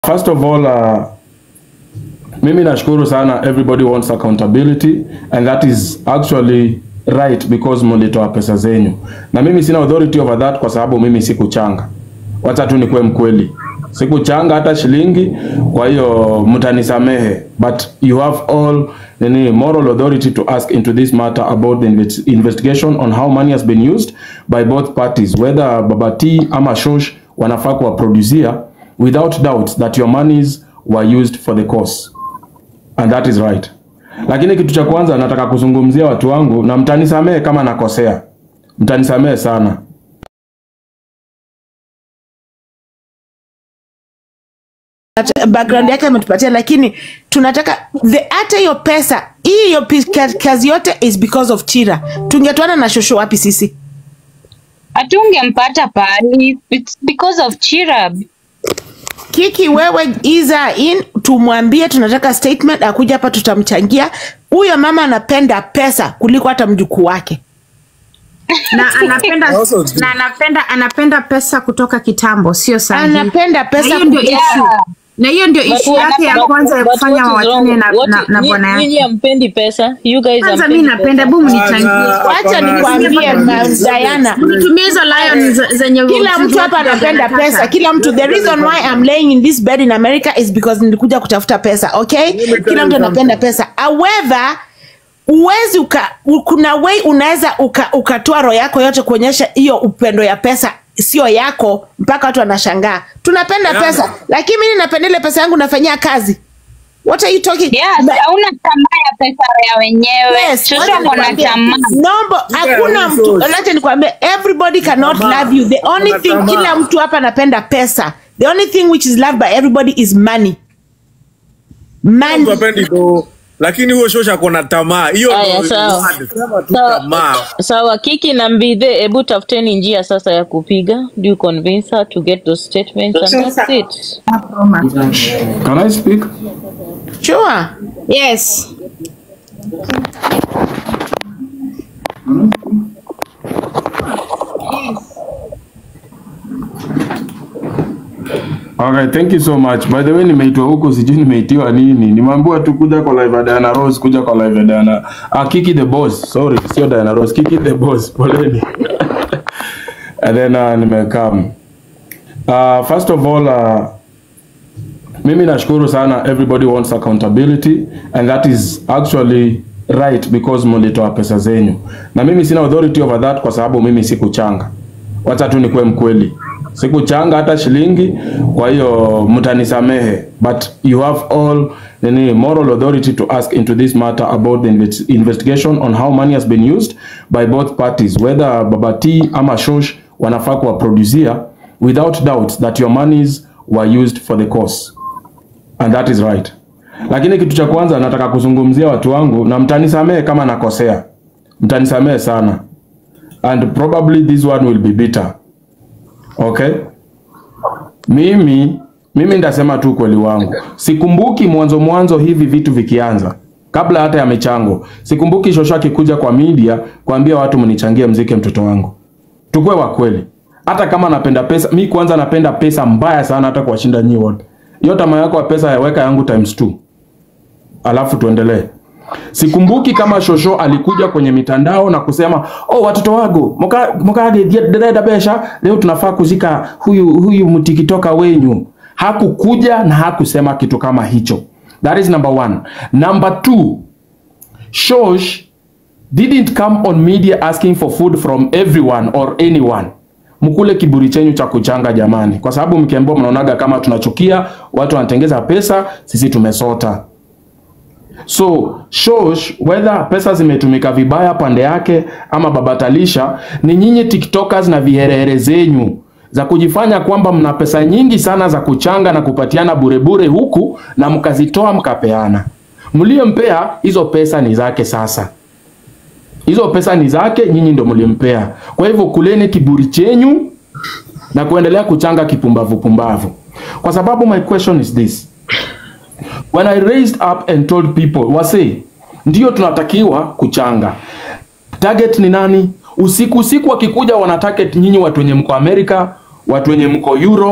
First of all, uh, mimi nashukuru sana everybody wants accountability and that is actually right because mlitoa pesa zenyu, na mimi sina authority over that kwa sababu mimi sikuchanga. Wacha tu nikuwe mkweli, sikuchanga hata shilingi, kwa hiyo mtanisamehe, but you have all nini moral authority to ask into this matter about the inves- investigation on how money has been used by both parties whether Baba T ama Shosh wanafaa kuwaproducia without doubt that your monies were used for the cause and that is right. Lakini kitu cha kwanza nataka kuzungumzia watu wangu, na mtanisamehe kama nakosea, mtanisamehe sana. At- background yake ametupatia lakini tunataka the hata hiyo pesa hii hiyo pi- ka- kazi yote is because of chira tungetwana na shosho wapi sisi hatungempata pahali it's because of chirab kiki wewe iza in tumwambie tunataka statement akuja hapa tutamchangia huyo mama anapenda pesa kuliko hata mjukuu wake na anapenda na anapenda anapenda pesa kutoka kitambo sio sahihi anapenda na pesa hiyo ndio kuliko- issue na hiyo ndio But issue yake ya what- kwanza ya But kufanya what is wrong? wawachane na, What na, is- na nyi- bwana nyinyi yake hampendi pesa you guys kwanza mi hampendi napenda pesa. bu mnichangie wacha nikwambie ma- Diana nitumie hizo lion ze- zenye kila mtu hapa anapenda anataka. pesa kila mtu the reason why I'm laying in this bed in America is because nilikuja kutafuta pesa okay kila mtu anapenda pesa however uwezi uka u- kuna way unaweza uka, ukatoa roho yako yote kuonyesha hiyo upendo ya pesa sio yako mpaka watu wanashangaa tunapenda pesa lakini mimi napenda ile pesa yangu nafanyia kazi what are you talking yes hauna tamaa ya pesa ya wenyewe Yes, shosho wacha ako na nikwambie, tamaa Nombo, hakuna mtu acha nikwambie everybody cannot love you the only thing kila mtu hapa anapenda pesa the only thing which is loved by everybody is money money Mtu hapendi do lakini huyo shosha kona tamaa hiyo Aya, ndo sawa. word. Sema tu Sawa. tamaa sawa kiki na mbidhe hebu tafuteni njia sasa ya kupiga do you convince her to get those statements and that's it Can I speak? sure yes Okay, thank you so much. By the way, nimeitwa huko sijui nimeitiwa nini. Nimeambiwa tu kuja kwa live ya Diana Rose, kuja kwa live ya Diana. Ah, Kiki the boss. Sorry, sio Diana Rose. Kiki the boss. Poleni. And then uh, nimekam. Uh, first of all uh, mimi nashukuru sana everybody wants accountability and that is actually right because mlitoa pesa zenyu. Na mimi sina authority over that kwa sababu mimi sikuchanga. Wacha tu nikuwe mkweli. Sikuchanga hata shilingi, kwa hiyo mtanisamehe, but you have all nini moral authority to ask into this matter about the inves- investigation on how money has been used by both parties whether Baba T ama Shosh wanafaa kuwaproducia without doubt that your monies were used for the cause and that is right. Lakini kitu cha kwanza nataka kuzungumzia watu wangu, na mtanisamehe kama nakosea, mtanisamehe sana and probably this one will be bitter. Okay, mimi mimi ndasema tu ukweli wangu. Sikumbuki mwanzo mwanzo hivi vitu vikianza, kabla hata ya michango. Sikumbuki Shosho akikuja kwa media kuambia watu mnichangie mzike mtoto wangu. Tukue wa kweli, hata kama napenda pesa, mi kwanza napenda pesa mbaya sana, hata kuwashinda nyinyi wote. Hiyo tamaa yako ya pesa yaweka yangu times two, alafu tuendelee. Sikumbuki kama Shosho alikuja kwenye mitandao na kusema oh, watoto wangu muka- mukage ndĩrenda besha leo tunafaa kuzika huyu huyu mtikitoka wenyu. Hakukuja na hakusema kitu kama hicho. That is number one. Number two, Shosh didn't come on media asking for food from everyone or anyone. Mkule kiburi chenyu cha kuchanga jamani, kwa sababu mkiambiwa mnaonaga kama tunachukia watu wanatengeza pesa, sisi tumesota. So Shosh, whether pesa zimetumika vibaya pande yake ama babatalisha, ni nyinyi tiktokers na viherehere zenyu za kujifanya kwamba mna pesa nyingi sana za kuchanga na kupatiana burebure huku na mkazitoa mkapeana. Mliyempea hizo pesa ni zake sasa hizo pesa ni zake, nyinyi ndo mlimpea. Kwa hivyo kuleni kiburi chenyu na kuendelea kuchanga kipumbavu pumbavu, kwa sababu my question is this when I raised up and told people wase, ndio tunatakiwa kuchanga. Target ni nani? Usiku usiku wakikuja wana target nyinyi watu wenye mko America, watu wenye mko Europe,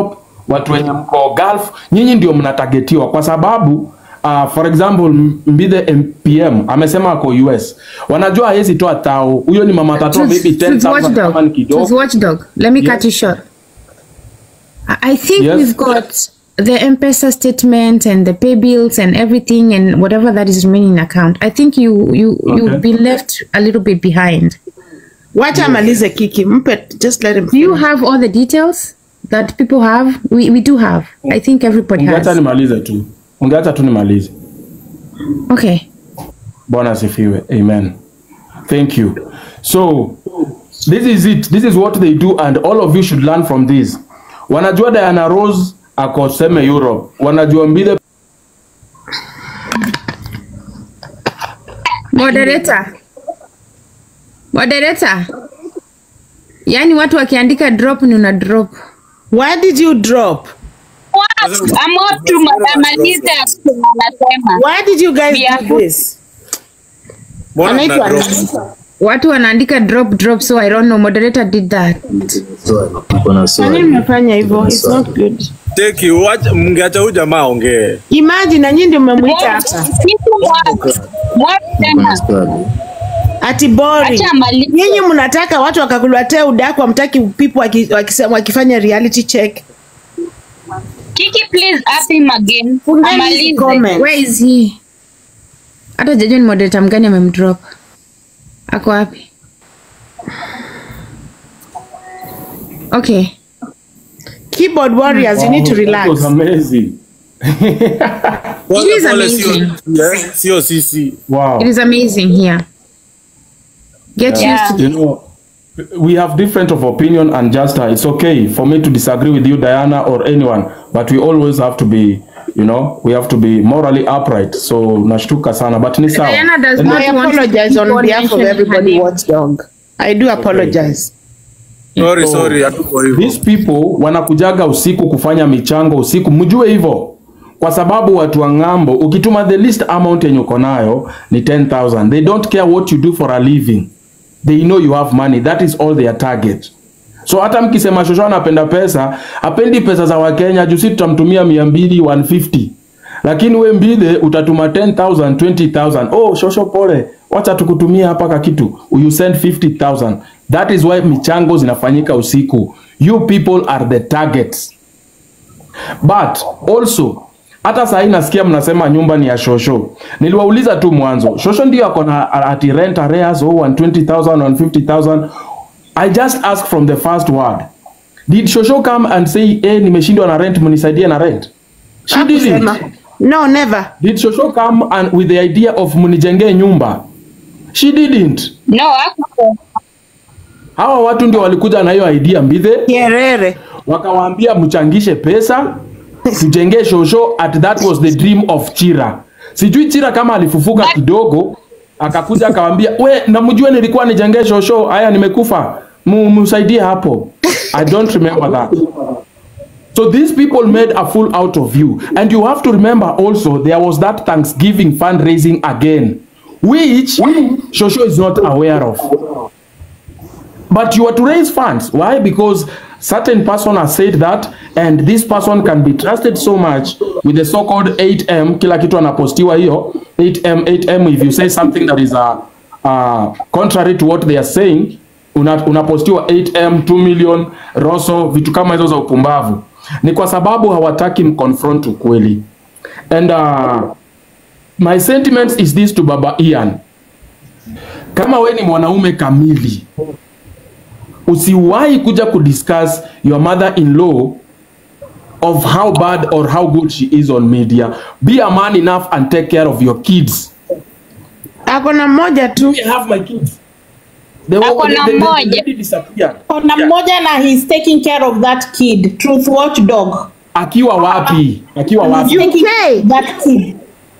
watu wenye mko Gulf, nyinyi ndio mnatagetiwa kwa sababu Uh, for example Mbithe MPM amesema ako US, wanajua hawezi toa tao. Huyo ni mama atatoa Truth, maybe Truth 10,000 Watchdog. kama ni Truth kidogo. Watchdog. Let me cut Yes. you short. I I think Yes. we've got the M-Pesa statement and the pay bills and everything and whatever that is remaining in account. I think you you you've Okay. been left a little bit behind. wacha amalize kiki mpe just let him Do you finish. have all the details that people have? We we do have. I think everybody Ungeacha has. nimalize tu, ungeacha tu nimalize. Okay. Bwana asifiwe. Amen. Thank you. So this is it. This is what they do and all of you should learn from this. Wanajua Diana Rose ako seme Europe. Wanajua Mbithe Moderator. Moderator. Yaani watu wakiandika drop ni una drop. why did you drop What? I'm up to Madam Anita anasema. why did you guys Yeah. do this Mbona anaitwa tuna drop? nani? Watu wanaandika drop drop so I don't know moderator did that. Kwa nini mmefanya hivyo it's not good Teki, wacha- mngeacha huyu jamaa ongee. imagine na nyinyi ndio mmemwita hapa Kitu moja. Moja tena. ati boring Acha amalize. nyinyi mnataka watu wakakuletea udaku amtaki people waki- wakisema- wakifanya reality check Kiki, please ask him again. Fungeni hizi Amalize. comment. Where is he? Hata jajua ni moderator mgani amemdrop. Ako wapi? Okay. keyboard warriors you need to That relax was amazing. Pole, is pole, sio- amazing. yeah, Sio sisi. Wow. It is amazing here. Get Yeah. used to You know, we have different of opinion and just uh, it's okay for me to disagree with you, Diana, or anyone, but we always have to be, you know, we have to be morally upright. So nashtuka sana, but ni sawa. Diana does And not I want apologize people on behalf of mentioning her everybody name. watchdog I do apologize Sorry, So- sorry, hatuko hivyo. These people wanakujaga usiku kufanya michango usiku, mjue hivyo, kwa sababu watu wa ng'ambo, ukituma the least amount yenye uko nayo ni 10,000 they don't care what you do for a living, they know you have money, that is all their target. So hata mkisema Shosho anapenda pesa, apendi pesa za Wakenya, juu si tutamtumia mia mbili 150 lakini we Mbithe utatuma 10,000 20,000. Oh, Shosho pole, wacha tukutumia hapa ka kitu, you send 50,000. That is why michango zinafanyika usiku. You people are the targets. But also hata saa hii nasikia mnasema nyumba ni ya Shosho. Niliwauliza tu mwanzo, Shosho ndio ako na ati rent arrears oh 120,000 150,000. I just ask from the first word. Did Shosho come and say, eh, nimeshindwa na rent, mnisaidie na rent? She didn't. Hakusema. no never Did Shosho come and with the idea of mnijengee nyumba? She didn't. No, hapo. Hawa watu ndio walikuja na hiyo idea Mbithe, kierere wakawaambia mchangishe pesa tujengee Shosho at that was the dream of Chira. Sijui Chira kama alifufuka kidogo akakuja akawaambia, we namjue nilikuwa nijengee Shosho, haya nimekufa, mu msaidie hapo. I don't remember that. So these people made a fool out of you. And you have to remember also there was that Thanksgiving fundraising again, which Shosho is not aware of. But you are to raise funds. Why? Because certain person has said that and this person can be trusted so much with the so-called 8M, kila kitu anapostiwa hiyo 8M, 8M if you say something that is uh, uh, contrary to what they are saying una, unapostiwa 8M, 2 million, roso, vitu kama hizo za upumbavu. Ni kwa sababu hawataki mconfront ukweli. And uh, my sentiments is this to Baba Ian. Kama we ni mwanaume kamili, usiwahi kuja kudiscuss your mother-in-law of how bad or how good she is on media. Be a man enough and take care of your kids. ako na mmoja tu I have my kids. They, Ako na they, they, mmoja. they, they disappeared. Kuna Yeah. mmoja na he's taking care of that kid. Truth watchdog. Akiwa wapi? Akiwa wapi? Taking UK. that kid.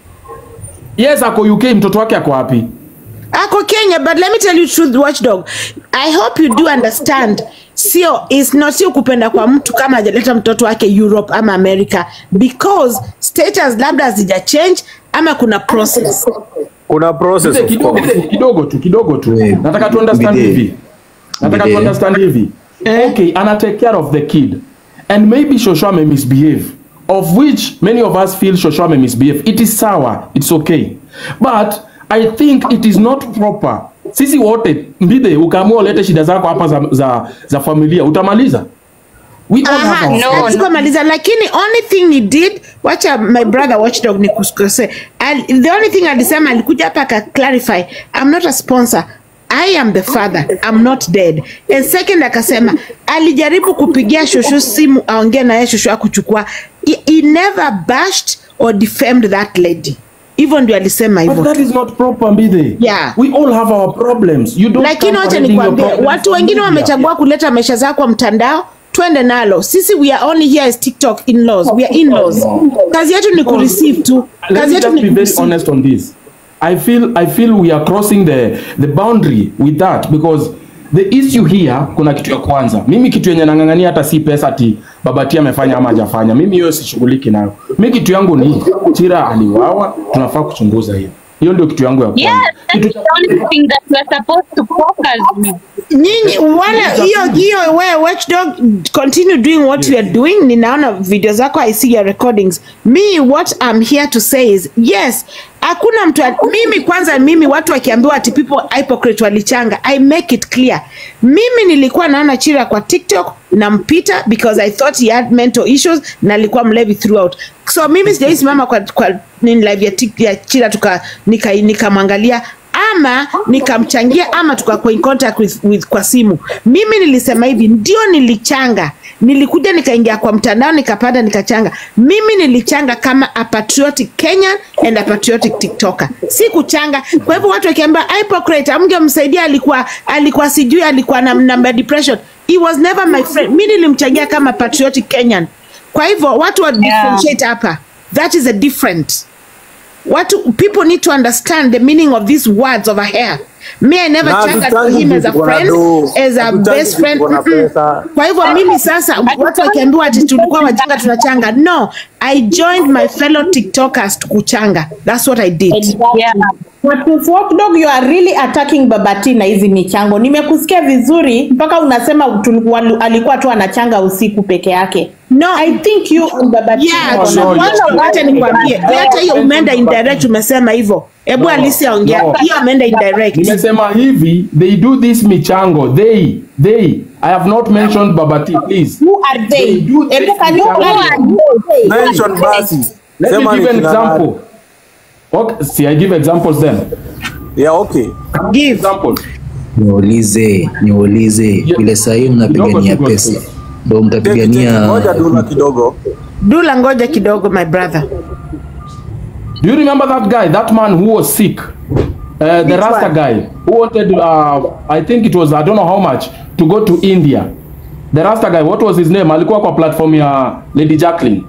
Yes, ako UK, mtoto wake ako wapi? ako Kenya but let me tell you truth watchdog I hope you do understand sio is not sio kupenda kwa mtu kama hajaleta mtoto wake Europe ama America because status labda hazija change ama kuna process Kuna process Mzee, of kidogo course. tu, kidogo tu, kidogo tu. Wait, Nataka tu understand Bide. hivi. Nataka tu Bide. understand hivi. Okay, ana take care of the kid. and maybe Shosha may misbehave, of which many of us feel Shosha may misbehave. It is sour, it's okay. But I think it is not proper. Sisi wote mbide, ukaamua ulete shida zako hapa za, za, za familia, utamaliza? We all have Aha, our no, sikumaliza lakini only thing he did wacha my brother watchdog ni kusikose Al- the only thing alisema alikuja hapa aka clarify I'm not a sponsor I am the father I'm not dead and second akasema alijaribu kupigia shushu simu aongee naye shushu akuchukua he, he never bashed or defamed that lady hivyo ndio alisema But hivyo that is not proper, Mbide. Yeah. We all have our problems. You don't lakini come wacha parading your nikwambie problems watu on wengine media. wamechagua kuleta maisha zao kwa mtandao twende nalo sisi we are only here as tiktok in-laws we are in-laws kazi yetu ni kureceive tu Let kazi me yetu just ni be very kureceive honest on this. I feel I feel we are crossing the the boundary with that because the issue here kuna kitu ya kwanza. Mimi kitu yenye nang'ang'ania hata si pesa ati babati amefanya ama hajafanya. Mimi hiyo sishughuliki nayo. Mimi kitu yangu ni Chira aliwawa, tunafaa kuchunguza hiyo. Hiyo ndio kitu yangu ya kwanza. Yes, that's Kitu the only thing that we're supposed to focus on. nyinyi wale hiyo hiyo wewe watchdog continue doing what you are doing ninaona video zako i see your recordings me what i'm here to say is yes hakuna mtu mimi kwanza mimi watu wakiambiwa ati people hypocrite walichanga i make it clear mimi nilikuwa naona chira kwa tiktok nampita because i thought he had mental issues na alikuwa mlevi throughout so mimi sijai simama kwa, kwa nini live ya, Tik- ya chira tuka nika nikamwangalia ama nikamchangia ama tukakuwa in contact with, with kwa simu mimi nilisema hivi ndio nilichanga nilikuja nikaingia kwa mtandao nikapanda nikachanga mimi nilichanga kama a patriotic kenyan and a patriotic tiktoker si kuchanga kwa hivyo watu wakiambia hypocrite amngemsaidia alikuwa alikuwa sijui alikuwa na namba depression he was never my friend mi nilimchangia kama patriotic kenyan kwa hivyo watu wa differentiate hapa that is a different What people need to understand the meaning of these words over here. Me, I never Na chanted for hatuchangi him as a vitu kuna friend, do. as a Hatuchangi best vitu friend. kuna Mm-mm. pesa. Kwa hivyo mimi sasa, watu wakiambiwa ati tulikuwa wachanga tunachanga. No, I joined my fellow TikTokers to kuchanga. That's what I did. Yeah. But with Watchdog, you are really attacking Babati na hizi michango. Nimekusikia vizuri mpaka unasema tulikuwa, alikuwa tu anachanga usiku peke yake. No. I think you and Babati Yeah, are so on- what wacha nikwambie. Hata hiyo umeenda indirect umesema hivyo. Hebu Alisi ongea. no. Hiyo ameenda indirect. Nimesema hivi, they do this michango. They, they. I have not mentioned Babati, please. Who are they? They do this Hebu can you michango. Mention basi. Let Sema me ni give an kina nani. example. Okay, see, I give examples then. Yeah, okay. Give. Example. niulize niulize Yeah. vile sahii Kidogo mnapigania tu, pesa Gospel. ndo Cheki, cheki. mtapigania Ngoja dula kidogo. Dula ngoja kidogo my brother. Do you remember that guy, that man who was sick? Uh, the Rasta one? guy who wanted, uh, I think it was, I don't know how much, to go to India. The Rasta guy, what was his name? Alikuwa kwa platform ya Lady Jacqueline.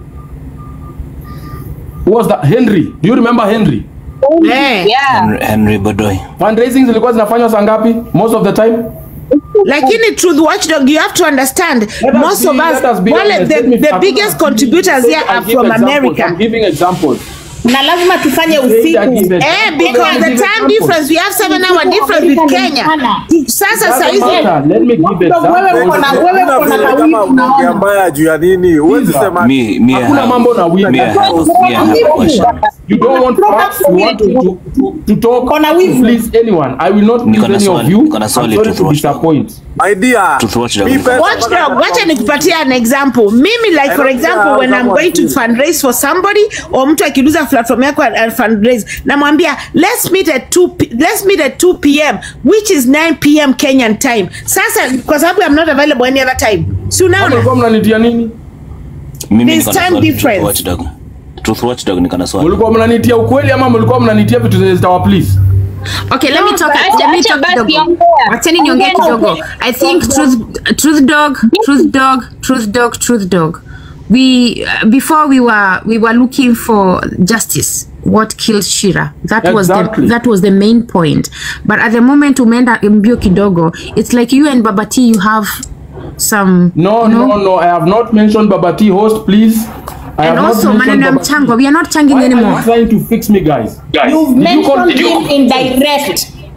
Who was that? Henry. Do you remember Henry? Eh. Yeah. Henry, Henry Bodoy Fundraising zilikuwa zinafanywa saa ngapi? Most of the time? lakini truth watchdog you have to understand Let us most be- of us let us be wale honest. the, Let me- the I'm biggest gonna- contributors here I are give from examples. america I'm giving examples. na lazima tufanye I usiku. give Eh, examples. because Let me the give time examples. difference we have seven hour difference with Kenya. Sasa Doesn't saizi matter. Let me give Wewe uko na examples. wewe Hakuna uko na vile kawivu kama unaongea unaona. mbaya juu ya nini. Huwezi Pizza. sema me, me I Hakuna have, mambo na wivu. me I have, me I have a question You don't want facts. You want to, to, to, to talk Kona to wivu. please anyone. I will not Niko please na any of swali, you. niko na I'm swali sorry tu, to Watchdog. disappoint. idea. Truth Watchdog. Mi pesa Watchdog, mpaka- wacha nikupatia an example. Mimi like for don't example care when how I'm going to someone fundraise for somebody or mtu akiuliza platform yako and fundraise namwambia let's meet at 2 p- let's meet at 2 pm which is 9 pm Kenyan time. Sasa kwa sababu I'm not available any other time. Si Hapo unaona? mlikuwa mnanitia nini? Mimi There's niko na time swali, difference. Truth Watchdog. Truth Watchdog niko na swali Mlikuwa mnanitia ukweli ama mlikuwa mnanitia vitu zenye zitawa please? Okay, let me talk. acha- Let me acha talk basi kidogo. ongea. Wacheni niongee Ongea na kidogo. ukweli. I think truth, truth dog, truth dog, truth dog, truth dog. We uh, before we were we were looking for justice. What killed Shira? That was Exactly. the that was the main point. But at the moment umeenda mbio kidogo, it's like you and Babati you have some No, you know? no, no. I have not mentioned Babati host, please. I and have also not maneno mentioned ya Babati. mchango. We are not changing Why are anymore. you trying to fix me, guys? You've Did you call- mentioned did you- him in direct.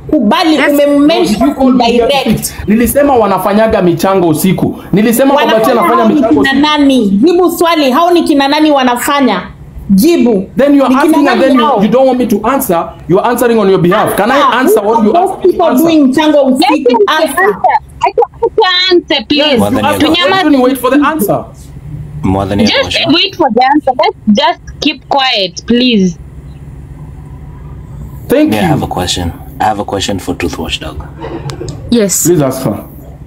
kubali Did umemmention you call me direct direct? Nilisema wanafanyaga michango usiku. Nilisema Babati wanafanya anafanya hao ni michango kina usiku. nani jibu swali hao ni kina nani wanafanya jibu Then you are Ni kina asking and nani then you, hao? you don't want me to answer. You are answering on your behalf. Can I answer what you Those asked me to people answer? doing mchango Let usiku him answer answer. Acha answer please. More than Ask your your question, you wait for the answer. More than your Just question. wait for the answer. Let's just keep quiet, please. Thank Yeah, I you. have a question. I have a question for Truth Watchdog. Yes. Please ask her.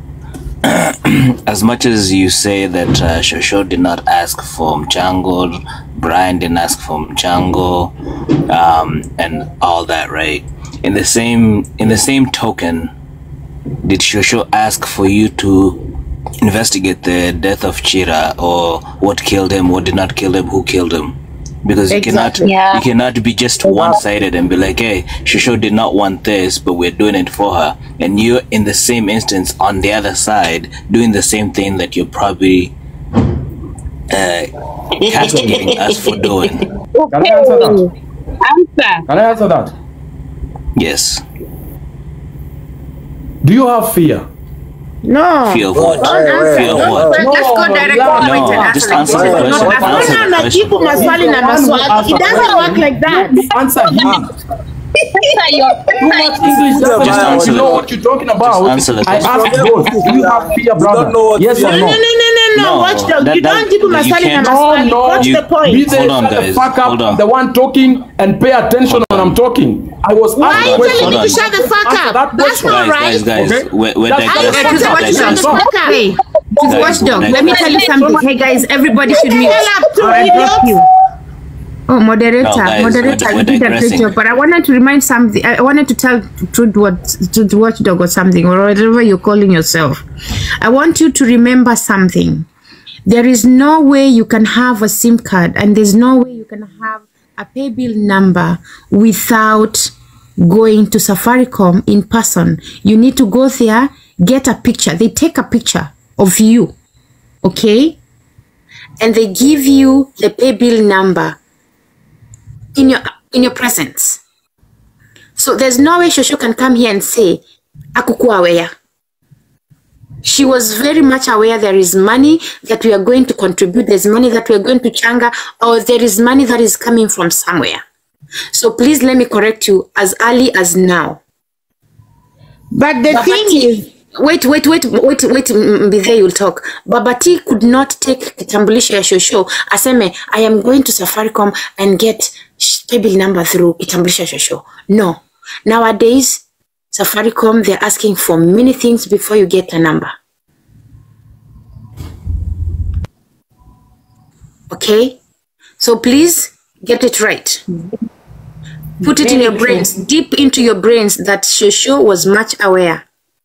As much as you say that uh, Shosho did not ask for Mchango, Brian didn't ask for Mchango, um, and all that, right? In the same in the same token, did Shosho ask for you to investigate the death of Chira or what killed him, what did not kill him, who killed him? Because you Exactly. cannot Yeah. you cannot be just one-sided and be like, hey, Shosho did not want this, but we're doing it for her. And you're in the same instance on the other side doing the same thing that you're probably uh, castigating us for doing. Can I answer that? Answer. Can I answer that? Yes. Do you have fear? No. Fear of what? answer. Fear of what? Let's go direct to the point and No, answer just like answer this. the Not question. ask Answer Mbona the question. unajibu maswali na maswali? It doesn't work like that. Answer him. Answer your Too much English doesn't Just matter. answer You know the- what you're talking about. Just answer the I question. asked both. Do you have fear, brother? know what Yes fear or No, no? no, no, no, no, no. No, Watchdog. that- you that- don't jibu you maswali na can't- maswali. No, What's you- the point? Be there, Hold on, shut the guys. fuck up. Hold on. The one talking and pay attention when I'm talking. I was Why asked are you Hold on, telling me hold to on. shut the fuck Answer up? that That's question. not Guys, right. guys, guys, Okay. we're, we're That's- I digressing. said We're to watch digressing. the fuck up. Hey, to Guys, watchdog, guys. let me tell you something. Hey guys, everybody should mute. hell up to Or I idiots. drop you. Oh, moderator, No, guys, moderator, we're- you did a great we're job. But I wanted to remind something. I wanted to tell Truth what Truth Watchdog or something, or whatever you're calling yourself. I want you to remember something. There is no way you can have a SIM card, and there's no way you can have a pay bill number without going to Safaricom in person. You need to go there, get a picture. They take a picture of you, okay? And they give you the pay bill number in your in your presence. So there's no way Shosho can come here and say, Akukuwa aware. She was very much aware there is money that we are going to contribute, there's money that we are going to changa, or there is money that is coming from somewhere. So please let me correct you as early as now. But the thing Babati, is, wait, wait, wait, wait, wait, mm, be there, you'll talk. Babati could not take kitambulisho ya shosho aseme, I am going to Safaricom and get sh- pay bill number through kitambulisho ya shosho. No. Nowadays, Safaricom, they're asking for many things before you get a number. Okay? So please get it right. Put it in your brains, deep into your brains that Shosho was much aware.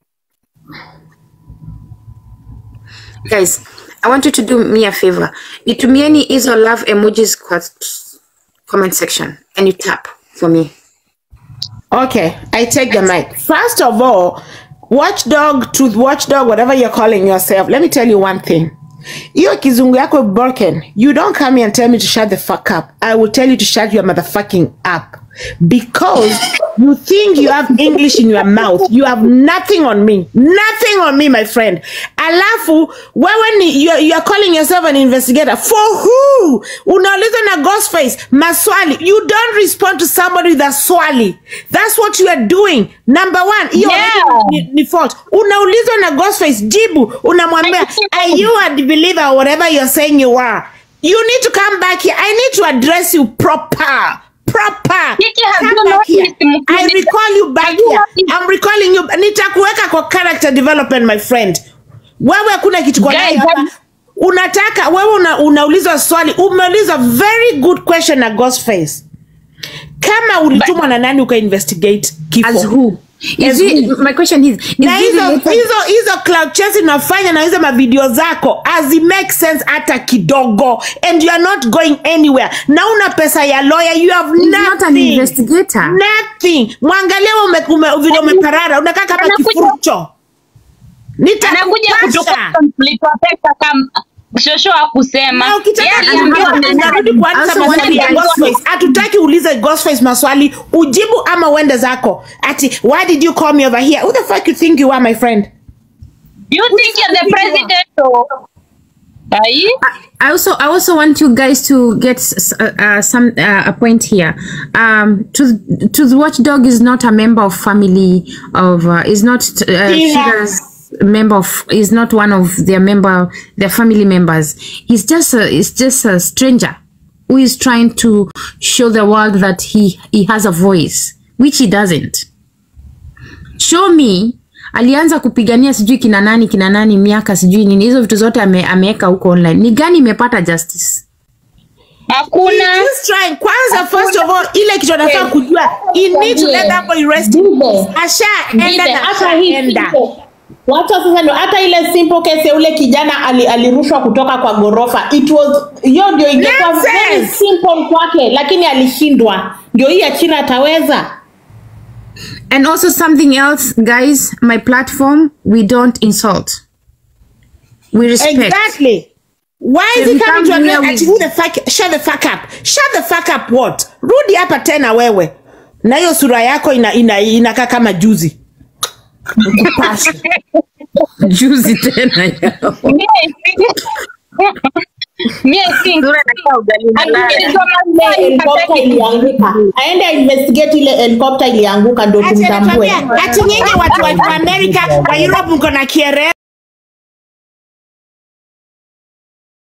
Guys, I want you to do me a favor. Nitumieni hizo love emojis kwa comment section and you tap for me. okay, I take the mic. First of all, watchdog, truth watchdog, whatever you're calling yourself, let me tell you one thing. Hiyo kizungu yako broken. You don't come here and tell me to shut the fuck up. I will tell you to shut your motherfucking up. Because you think you have English in your mouth. You have nothing on me. Nothing on me, my friend. Alafu, wewe ni, you, you are calling yourself an investigator. For who? Unauliza na Ghostface. Maswali. You don't respond to somebody with a swali. That's what you are doing. Number one. Hiyo Yeah. ni, ni fault. Unaulizwa na Ghostface. Jibu. Unamwambia, are you a believer or whatever you're saying you are? You need to come back here. I need to address you proper. Proper. Kiki, have Come you back here. noticed Mkini- I recall you back Have you here. noticed- I'm recalling you. Nitakuweka kwa character development, my friend. Wewe kuna kitu kwa Guys, nayo hapa. have- Unataka wewe una, unaulizwa swali. Umeulizwa very good question na Ghostface. Kama ulitumwa na nani uka investigate kifo? As who? Is As it, who? my question is, is na it hizo related- hizo hizo cloud chasing unafanya na hizo mavideo zako hazi make sense hata kidogo and you are not going anywhere na una pesa ya lawyer you have He's not an nothing investigator. nothing mwangalia ume, ume, vile umeparara unakaa kama Anakuja- kifurucho anakuja kutoka nitakupasha mlipa pesa kama Shosho hakusema. Na ukitaka Yeye aliambiwa kujua, amenyamaza. unarudi kuanza Also, maswali ya when- Ghostface. Hatutaki ulize Ghostface maswali, ujibu ama uende zako. Ati why did you call me over here? Who the fuck you think you are my friend? You think you're the president or Ai? I also I also want you guys to get s- uh, uh, some uh, a point here. Um, to to the watchdog is not a member of family of uh, is not uh, Yeah. Shira's member of is not one of their member their family members. He's just a he's just a stranger who is trying to show the world that he he has a voice which he doesn't. Show me alianza kupigania sijui kina nani kina nani miaka sijui nini hizo vitu zote ame, ameweka huko online ni gani imepata justice Hakuna. He's trying. Kwanza first of all, ile kitu anafaa kujua, he need to let that boy rest. Ashaenda Vile, na hata hii ashaenda. simple- wacha sasa ndio hata ile simple case ya ule kijana ali, alirushwa kutoka kwa gorofa it was hiyo ndio ingekuwa Nonsense! very simple kwake lakini alishindwa ndio hii ya china ataweza and also something else guys my platform we don't insult we respect Exactly. Why is So he we coming to come here address ati with- who the fuck shut the fuck up. Shut the fuck up what? Rudi hapa tena wewe. Na hiyo sura yako ina ina inakaa kama juzi. Kupasha. juzi tena yao. Me, I think- Me, I think- Akiulizwa maswali, helikopta hataki ilianguka aende investigate ile helikopta ilianguka ndo Ati tumtambue anakwambia ati nyinyi watu wa Amerika wa Europe mko na kiere